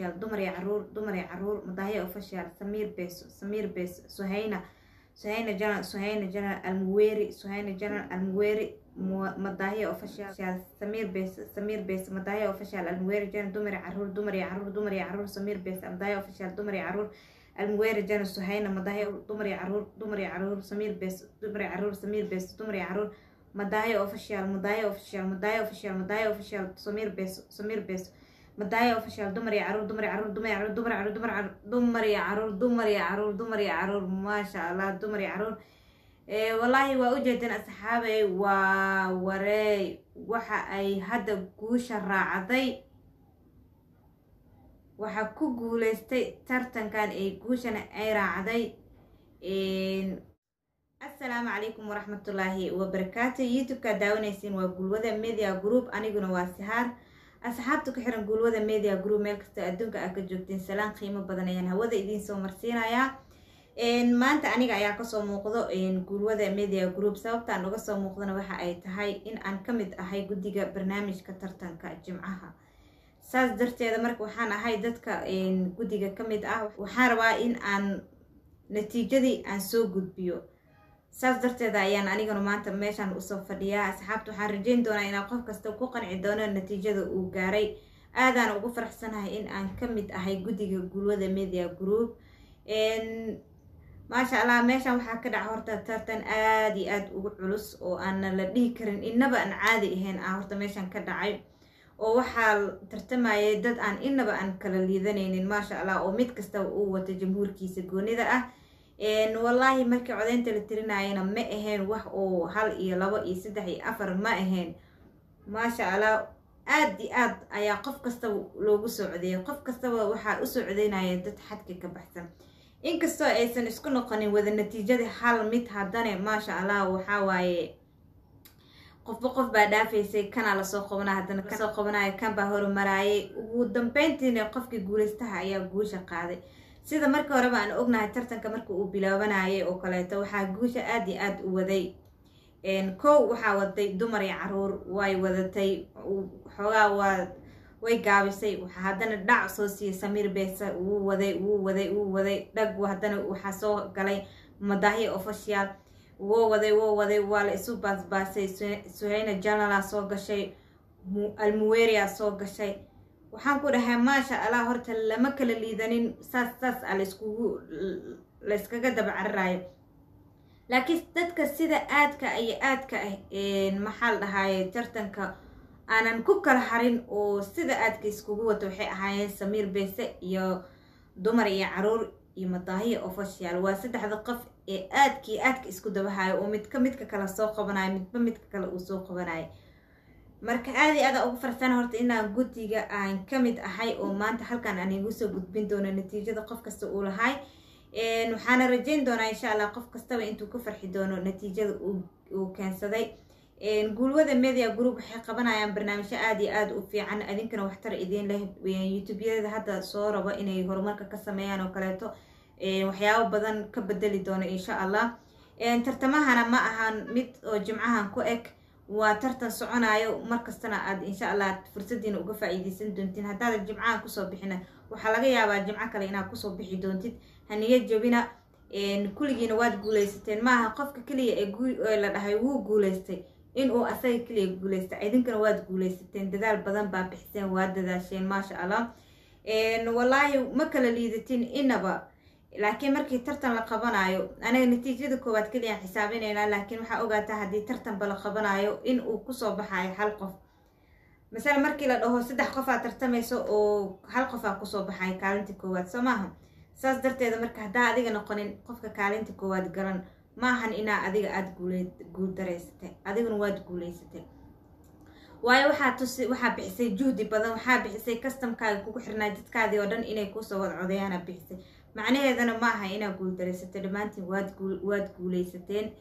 official dumar iyo caruur dumar iyo caruur madaahiya official samiir beeso samiir beeso suhayna suhayna janan suhayna janan almuweeri suhayna janan almuweeri madaahiya official samiir beeso samiir beeso madaahiya official almuweeri janan dumar iyo caruur dumar iyo caruur dumar iyo caruur samiir beeso madaahiya official dumar iyo caruur almuweeri janan suhayna madaahiya dumar iyo caruur dumar iyo caruur samiir beeso dumar iyo caruur samiir beeso dumar iyo caruur madaahiya official madaahiya official madaahiya official madaahiya official samiir beeso samiir beeso madaahiya official dumar iyo caruur dumar iyo caruur dumar iyo caruur dumar iyo caruur dumar iyo caruur dumar iyo caruur dumar iyo caruur maasha allah dumar iyo caruur wallaahi waa ujeedeen asxaabey waa wareey waxa ay hadda guusha raacday waxaa ku guuleystay tartankan ee guushana ay raacday assalaamu calaykum waraxmatullaahi wabarakaatu youtube-kaa daawanaysiin waa gulwada media group aniguna waa sihaar asxaabta ku xiran gulwada media group meel kastoo adduunka aad ka joogtiin salaan qiimo badan ayaan hawada idiin soo marsiinayaa maanta aniga ayaa kasoo muuqdo gulwada media group sababtaan uga soo muuqdana waxa ay tahay in aan ka mid ahay guddiga barnaamijka tartanka jimcaha saas darteeda marka waxaan ahay dadka guddiga ka mid ah waxaan rabaa in aan natiijadii aan soo gudbiyo saas darteeda ayaan aniguna maanta meeshaan usoo fadhiyaa asxaabta waxaan rajeyn doonaa inaan qof kasta ku qanci doono natiijada uu gaaray aadaan ugu faraxsanahay in aan ka mid ahay guddiga gulwada media group maasha allah meeshaan waxaa ka dhaca horta tartan aada iyo aada ugu culus oo aana la dhihi karin inaba aan caadi ahayn ah horta meeshaan ka dhacay oo waxaa tartamayay dad aan inaba aan kala liidanaynin maasha allah oo mid kastaba uu wato jamhuurkiisa goonida ah wallaahi markii codeynta la tirinayana ma ahayn wax oo hal iyo labo iyo saddex iyo afar ma ahayn maasha allah aad iyo aad ayaa qof kastaba loogu soo codeeyay qof kastaba waxaa usoo codeynaya dad xadka ka baxsan inkastoo aysan isku noqonin wada natiijadii hal mid haddana maasha allah waxaa waaye qofba qof baa dhaafaysay kanaa lasoo qabanaya haddana kasoo qabanaya kan baa horumaraayay ugu dambeyntiina qofkii guulaystaha ayaa guusha qaaday sida markii horeba aan ognahay tartanka marka uu bilaabanayay oo kaleeto waxaa guusha aada iyo aada u waday kow waxaa waday dumar iyo caruur way wadatay xoogaa waa way gaabisay waxaa haddana dhac soo siiyey samiir beesa wuu waday wuu waday wuu waday dhag haddana waxaa soo galay madaahiya official woo waday woo waday waa la isu baasbaasay suhayna janala soo gashay almuweria soo gashay waxaan ku dhahay maasha allah horta lama kala liidanin saas saas a laiskugu layskaga daba cararayo laakiin dadka sida aadka iyo aadka ah maxaa la dhahaye tartanka aanan ku kala harin oo sida aadka iskugu wato waxay ahaayeen samiir beese iyo dumar iyo caruur iyo madaahiya official waa saddexda qof ee aadkii aadka isku dabahayo oo midka midka kale soo qabanayo midba midka kale uu soo qabanayo marka aada i aada ugu farsan horta inaan guddiga aan ka mid ahay oo maanta halkan aan igu soo gudbin doono natiijada qof kasta uu lahay waxaana rajeyn doonaa insha allah qof kastaba intuu ka farxi doono natiijada uu keensaday guulwada media group waxay qabanayaan barnaamijyo aada iyo aada u fiican idinkana waxtar idiin leh youtube-yada hadda soo rabo inay horumarka ka sameeyaan oo kaleeto waxyaabo badan ka bedeli doono insha allah tartamahana ma ahan mid oo jimcahan ku eg waa tartan soconayo markastana aad insha allah fursadiina uga faa-iideysan doontiin haddaadan jimcahan kusoo bixina waxaa laga yaabaa jimco kale inaad kusoo bixi doontid haniya jabina kulligiina waad guuleysateen maaha qofka keliya ee la dhahay wuu guuleystay inuu asaga keliya guuleystay idinkana waad guuleysateen dadaal badan baa bixiseen waad dadaasheen maasha allah wallaahi ma kala liidatin inaba laakiin markii tartan la qabanayo anaga natiijada koowaad keliya xisaabinaynaa laakiin waxaa ogaataa haddii tartanba la qabanayo in uu kusoo baxayo hal qof masale markii la dhaho saddex qof aa tartamayso oo hal qof aa kusoo baxayo kaalinta koowaad soo maaha saas darteeda marka haddaa adiga noqonin qofka kaalinta koowaad galan maahan inaa adiga aada guul dareysatay adiguna waad guuleysatay waayo waxaa tusi waxaa bixisay juhdi badan waxaa bixisay customkaaga kugu xirnaa jidkaadii oo dhan inay kusoo wada codeeyaana bixisay macnaheedana ma aha inaa guul dareysatay dhammaantiin waad guul waad guuleysateen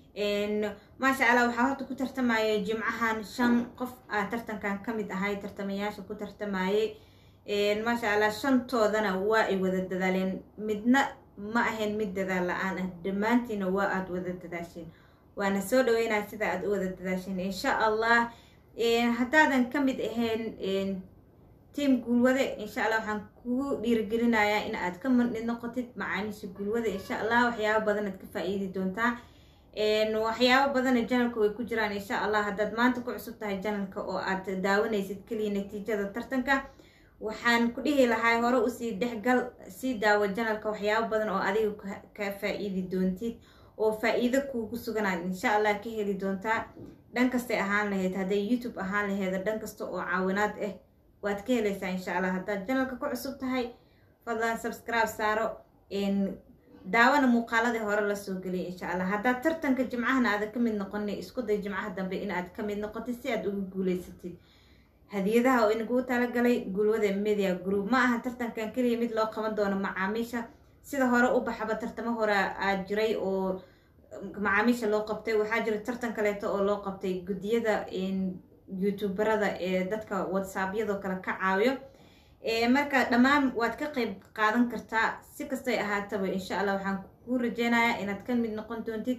maasha allah waxaa horta ku tartamayay jimcahan shan qof aa tartankan ka mid ahay tartamayaasha ku tartamayay maasha allah shantoodana waa ay wada dadaaleen midna ma ahayn mid dadaal la-aan ah dhammaantiina waa aada wada dadaasheen waana soo dhaweynaa sida aada u wada dadaasheen insha allah haddaadan ka mid ahayn tiam guulwade insha allah waxaan kugu dhiirigelinayaa in aad ka mid noqotid macaamiisha guulwade insha allah waxyaabo badan aad ka faa-iidi doontaa waxyaabo badana janalka way ku jiraan insha allah haddaad maanta ku cusub tahay janalka oo aad daawanaysid keliya natiijada tartanka waxaan ku dhihi lahaa hore usii dhexgal sii daawo janalka waxyaabo badan oo adiga ka faa-iidi doontid oo faa-iido kuugu suganaad insha allah ka heli doontaa dhan kastay ahaan lahayd hadday youtube ahaan laheeda dhan kasta oo caawinaad ah waad ka helaysaa insha allah haddaad janalka ku cusub tahay fadlan subscribe saaro daawana muuqaaladii hore lasoo geliyay insha allah haddaad tartanka jimcahana aada ka mid noqoni isku day jimcaha dambe in aad ka mid noqotid si aad ugu guuleysatid hadiyadaha oo inaguu talagalay gulwada media group ma aha tartankan keliya mid loo qaban doono macaamiisha sida hore u baxaba tartamo hore aad jiray oo macaamiisha loo qabtay waxaa jira tartan kaleeto oo loo qabtay guddiyada youtuberada ee dadka whatsappyadoo kale ka caawiyo marka dhammaan waad ka qeyb qaadan kartaa si kastay ahaataba insha allah waxaan kuu rajeynayaa inaad ka mid noqon doontid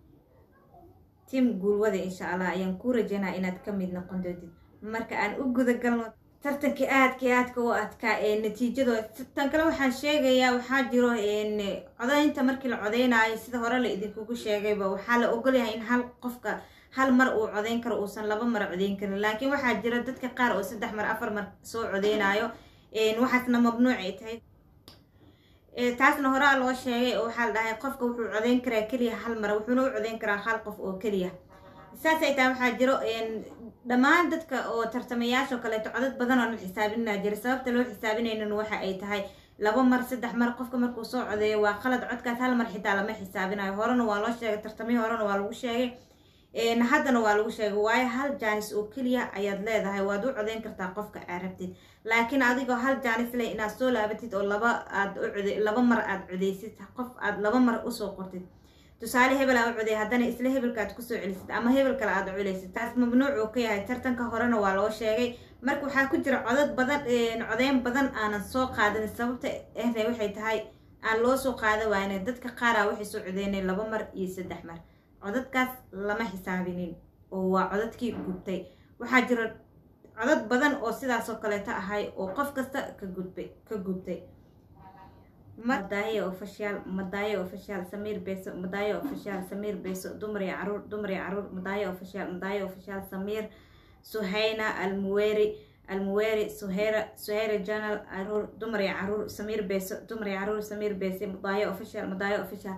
tiam guulwada insha allah ayaan kuu rajeynaya inaad ka mid noqon doontid marka aan u gudagalno tartankii aadkii aadka u adkaa ee natiijadooda tan kale waxaan sheegayaa waxaa jiro codaynta markii la codeynaayo sida hore la idinkugu sheegayba waxaa la ogolyahay in hal qofka hal mar uu codeyn karo uusan laba mar codeyn karin laakiin waxaa jira dadka qaar oo saddex mar afar mar soo codeynayo waxaasna mamnuucay tahay taasna horaa loo sheegay oo waxaa la dhahay qofka wuxuu codeyn karaa keliya hal mar wuxuuna u codeyn karaa hal qof oo keliya saasay tahay waxaa jiro dhammaan dadka oo tartamayaasho kaleeto codad badan oo la xisaabinaa jira sababta loo xisaabinaynan waxa ay tahay laba mar saddex mar qofka markuu soo codeeyo waa qalad codkaas hal mar xitaa lama xisaabinayo horena waa loo sheegay tartamihii horena waa lagu sheegay haddana waa lagu sheegay waayo hal jaanis oo keliya ayaad leedahay waad u codeyn kartaa qofka aad rabtid laakiin adigoo hal jaanis leh inaad soo laabatid oo laba aad ucode laba mar aad codeysid qof aad laba mar usoo qortid tusaale hebel aa u coday haddana isla hebelka aad kusoo celisid ama hebel kale aad culeysid taas mamnuuc uu ka yahay tartanka horena waa loo sheegay marka waxaa ku jira codad badan codeyn badan aanan soo qaadin sababta ehna waxay tahay aan loo soo qaada waayna dadka qaaraa waxay soo codeynay laba mar iyo saddex mar codadkaas lama xisaabinin oo waa codadkii gubtay waxaa jira codad badan oo sidaasoo kaleeto ahay oo qof kasta ka gudbay ka gubtay madaayo official madaayo official samiir beeso madaayo official samiir beeso dumar iyo caruur dumar iyo caruur madaayo official madaayo official samiir suhayna almuweri almuweri suheyra suheyra janal caruur dumar iyo caruur samiir beeso dumar iyo caruur samiir beese madaayo official madaayo official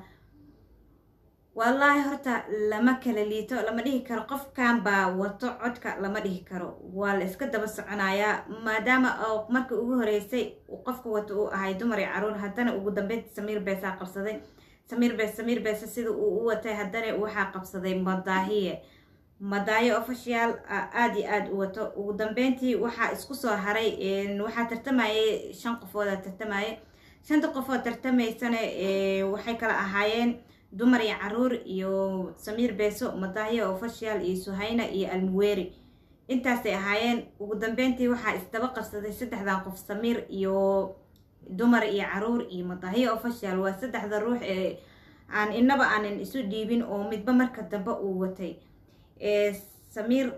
wallaahi horta lama kala liito lama dhihi karo qofkan baa wato codka lama dhihi karo waa la iska daba soconayaa maadaama oo markii ugu horeysay qofka wato uu ahay dumar iyo caruur haddana ugu dambeynta samiir beesaa qabsaday samiir bees samiir beese sida uu u watay haddana waxaa qabsaday madaahiye madaayo official aada iyo aada u wato ugu dambeyntii waxaa isku soo haray waxaa tartamayay shan qofoodaa tartamayay shanta qofood tartamaysana waxay kala ahaayeen dumar iyo caruur iyo samiir beeso madaahiyo official iyo suhayna iyo almuweri intaasay ahaayeen ugu dambeyntii waxaa isdaba qabsaday saddexdan qof samiir iyo dumar iyo caruur iyo madaahiyo official waa saddexda ruux ee aan inaba aanan isu dhiibin oo midba marka dambe uu watay samiir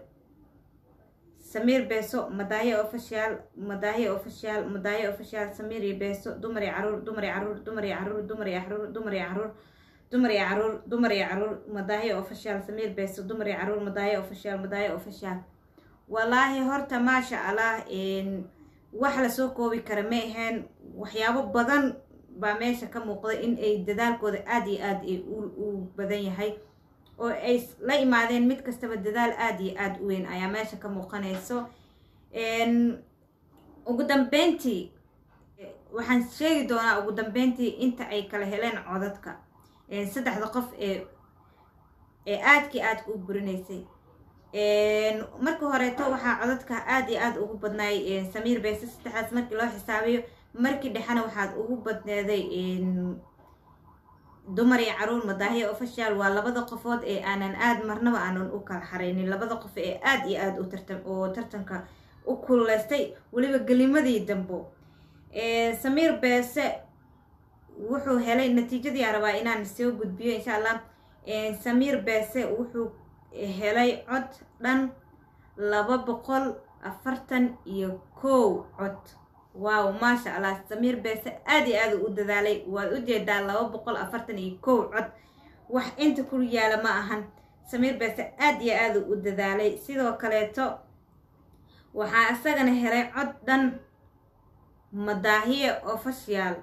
samiir beeso madaahiyo official madaahiyo official madaahiyo official samiir iyo beeso dumar iyo caruur dumar iyo caruur dumar iyo caruur dumar iyo caruur dumar iyo caruur dumar iyo caruur dumar iyo caruur madaahiyo official samiir beeso dumar iyo caruur madaahiyo official madaahiyo official wallaahi horta maasha allah wax lasoo koobi kara ma aheen waxyaabo badan baa meesha ka muuqda in ay dadaalkooda aada iyo aada u badan yahay oo ay la imaadeen mid kastaba dadaal aada iyo aada u weyn ayaa meesha ka muuqanayso ugu dambeyntii waxaan sheegi doonaa ugu dambeyntii inta ay kala heleen codadka saddexda qof ee ee aadkii aadka u burinaysay markii horeeto waxaa codadka aada iyo aada ugu badnaay samiir beese saddexdaas markii loo xisaabiyo markii dhexena waxaad ugu badneeday dumar iyo caruur madaahiya official waa labada qofood ee aanan aada marnaba aanan u kala xareynin labada qof ee aada iyo aada u tartam oo tartanka u kululeystay weliba gelimadii dambo samiir beese wuxuu helay natiijadii aan rabaa inaan soo gudbiyo insha allah samiir beese wuxuu helay cod dhan laba boqol afartan iyo kow cod waaw maasha allah samiir beese aad iyo aad u dadaalay waad u jeedaa laba boqol afartan iyo kow cod wax inta ku yaala ma ahan samiir beese aad iyo aad u dadaalay sidoo kaleeto waxaa isagana helay cod dhan madaahiye official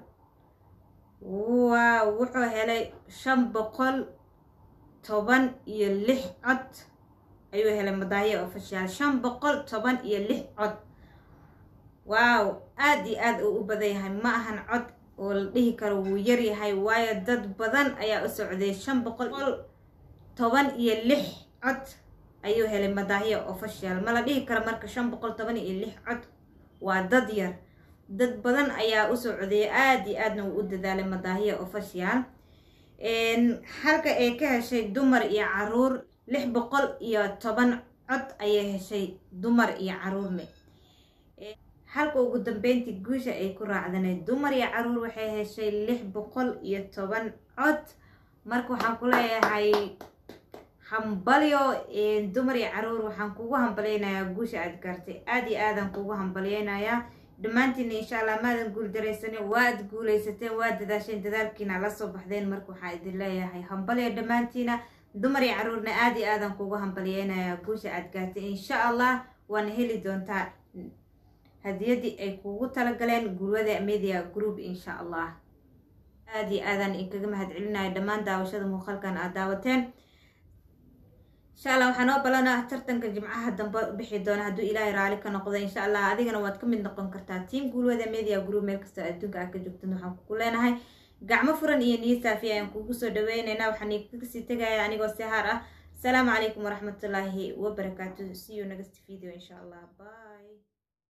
waaw wuxuu helay shan boqol toban iyo lix cod ayuu helay madaahiye official shan boqol toban iyo lix cod waaw aad iyo aad uu u badan yahay ma ahan cod oo la dhihi karo wuu yar yahay waayo dad badan ayaa u socday shan boqol toban iyo lix cod ayuu helay madaahiya official ma la dhihi karo marka shan boqol toban iyo lix cod waa dad yar dad badan ayaa u socday aad iyo aadna wuu u dadaalay madaahiya official halka ay ka heshay dumar iyo caruur lix boqol iyo toban cod ayay heshay dumar iyo caruurme halka ugu dambeyntii guusha ay ku raacdanay dumar iyo caruur waxay heshay lix boqol iyo toban cod marka waxaan ku leeyahay hambalyo dumar iyo caruur waxaan kugu hambalyeynayaa guusha aad gaartay aad iyo aadaan kugu hambalyeynayaa dhammaantiina insha allah maadan guul daraysanin waad guulaysateen waa dadaasheen dadaalkiina la soo baxdeen marka waxaa idin leeyahay hambalyo dhammaantiina dumar iyo caruurna aad iyo aadaan kugu hambalyeynayaa guusha aad gaartay insha allah waana heli doontaa hadiyadii ay kugu talagaleen gurwada media group insha allah aad iyo aadaan inkaga mahad celinaya dhammaan daawashada muuqaalkan aad daawateen insha allah waxaa noo balana tartanka jimcaha dambe bixi doona hadduu ilaahay raali ka noqdo insha allah adigana waad ka mid noqon kartaa tiam gurwada media group meel kastoo adduunka aad ka joogtan waxaan kugu leenahay gacmo furan iyo niyo saafiya ayaan kugu soo dhaweyneynaa waxaan kasii tegaya anigoo sihaar ah asalaamu calaykum waraxmatullaahi wabarakaatu see you next video insha allah bye